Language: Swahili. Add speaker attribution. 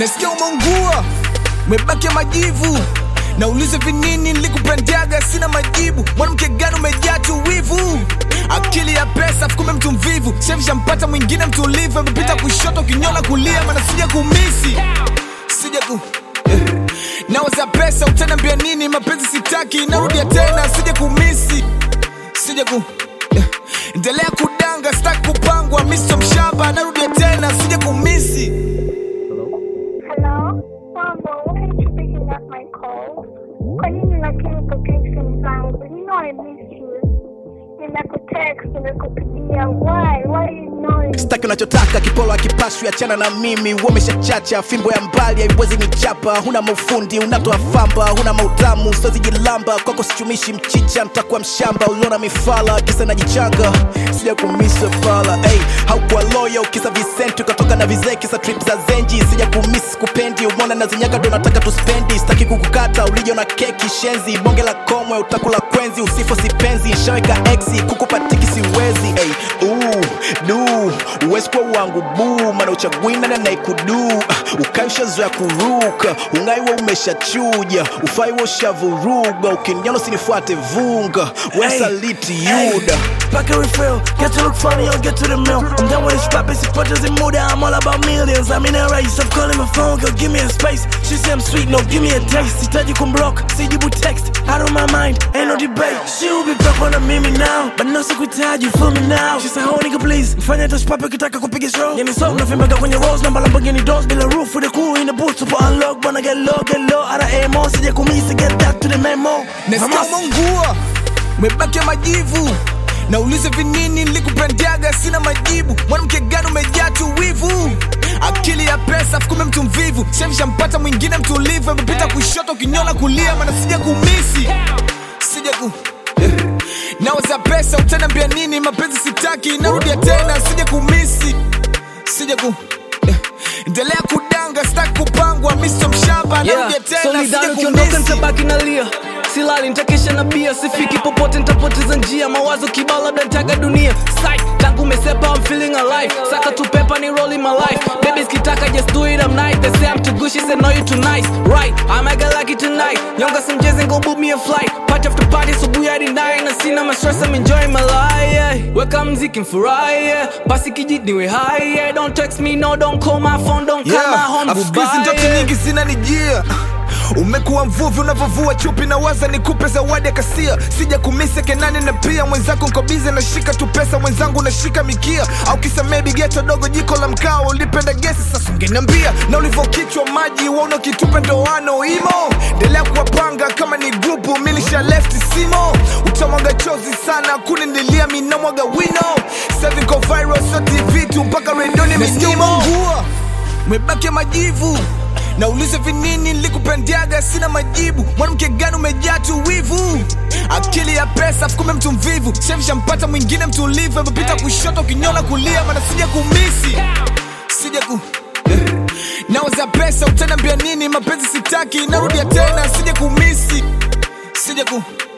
Speaker 1: nasikia umeungua umebaki majivu naulize vinini nilikupendaga sina majibu mwanamke gani umejaa tu wivu akili ya pesa fukume mtu mvivu shavishampata mwingine mtulivu amepita kushoto kinyola kulia mana sija kumisi sija ku eh. nawaza pesa utanambia nini mapenzi sitaki narudia tena sija kumisi sija ku eh. endelea kudanga sitaki kupangwa miso mshamba narudia tena sija kumisi
Speaker 2: Hello? Mambo, why aren't you picking up my calls? Kwa nini lakini upokei simu zangu? You know I miss you. Nimekutext, nimekupigia. Why? Why are you ignoring me?
Speaker 3: sitaki unachotaka kipolo akipashwi achana na mimi umeshachacha fimbo ya mbali haiwezi nichapa huna maufundi unatoa famba huna mautamu sozi jilamba kwako sichumishi mchicha ntakuwa mshamba uliona mifala kisa najichanga sija kumisa fala hey, haukuwa loyo kisa visenti ukatoka na vizee kisa trip za zenji sija kumisi kupendi umona na zinyaga ndo nataka tuspendi sitaki kukukata ulijo na keki shenzi bonge la komwe utakula kwenzi usifo sipenzi shaweka exi kukupatiki siwezi hey, uu, du uwezi kuwa wangu buu mana uchagwina na naikudu ukai ushazoya kuruka ungaiwa umeshachuja ufai wa ushavuruga ukiniona usinifuate vunga wesaliti yuda
Speaker 4: Pack a refill, get to look funny or get to the mill. I'm done with this rapping, supporters in mood, I'm all about millions. I'm in a race, I'm calling my phone, girl, give me a space. She say I'm sweet, no, give me a taste. Sitaji block, sijibu text, out of my mind, ain't no debate. She will be back on a mimi now, but no sikuitaji, you feel me now. She say, oh nigga please, mfanya touch pape ukitaka kupiga show. Yani so, nafimbaga kwenye rolls, namba Lamborghini doors, bila roof, with the cool in the booth, super unlock, wanna get low, get low, out of AMO, sija kumisi, get that to the memo.
Speaker 1: nasikia
Speaker 4: Vamos.
Speaker 1: umeungua umebaki majivu naulize vinini nilikupendaga sina majibu mwanamke gani umejaa tu wivu akili ya pesa fukume mtu mvivu shavishampata mwingine mtulivu amepita kushoto kinyola kulia mana sija kumisi sija ku eh. nawaza pesa utanambia nini mapenzi sitaki narudia tena sija kumisi sija ku eh. endelea kudanga sitaki kupangwa miso mshamba narudia tena
Speaker 5: solidari
Speaker 1: sija
Speaker 5: ukiondoka
Speaker 1: kumisi
Speaker 5: nitabaki nalia silali nitakesha na bia sifiki popote nitapoteza njia mawazo kibao labda nitaga dunia Psych, tangu umesepa I'm feeling alive saka tu pepa ni rolling my life babies kitaka just do it I'm nice they say I'm too good she said no you too nice right I might get lucky tonight nyonga some jazz and go book me a flight party after party subuhi hadi nine na sina ma stress I'm enjoying my life yeah. weka mziki mfurahi yeah. basi kijit niwe high yeah. don't text me no don't call my phone don't call my home
Speaker 1: Afukizi
Speaker 5: goodbye
Speaker 1: ndoto
Speaker 5: yeah.
Speaker 1: nyingi zinanijia umekuwa mvuvi unavyovua chupi na waza nikupe zawadi ya kasia sija kumise kenani na pia mwenzako nkobize nashika tu pesa mwenzangu nashika mikia au kisamee bigeto dogo jiko la mkao ulipenda gesi sasa ungeniambia na ulivyokichwa maji wauna kitupe ndoano imo endelea kuwapanga kama ni grupu milisha left simo utamwaga chozi sana kunindilia minamwaga wino Seven ko viral so tv tu mpaka redoni minimo umebaki majivu naulize vinini nilikupendaga sina majibu mwanamke gani umejaa tu wivu akili ya pesa fukume mtu mvivu shavishampata mwingine mtulivu amepita kushoto kinyola kulia mana sija kumisi sija ku eh. nawaza pesa utanambia nini mapenzi sitaki narudia tena sija kumisi sija ku